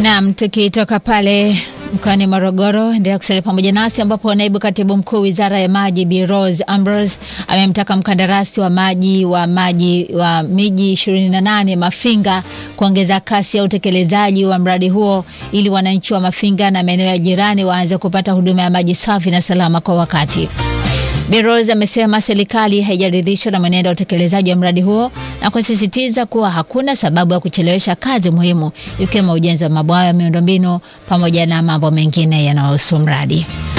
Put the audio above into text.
Naam, tukitoka pale mkoani Morogoro, endelea kusalia pamoja nasi ambapo naibu katibu mkuu wizara ya maji Bi Rose Ambrose amemtaka mkandarasi wa maji wa maji wa miji 28 Mafinga kuongeza kasi ya utekelezaji wa mradi huo ili wananchi wa Mafinga na maeneo ya jirani waanze kupata huduma ya maji safi na salama kwa wakati. Bi Rose amesema serikali haijaridhishwa na mwenendo wa utekelezaji wa mradi huo na kusisitiza kuwa hakuna sababu ya kuchelewesha kazi muhimu ikiwemo ujenzi wa mabwawa ya miundombinu pamoja na mambo mengine yanayohusu mradi.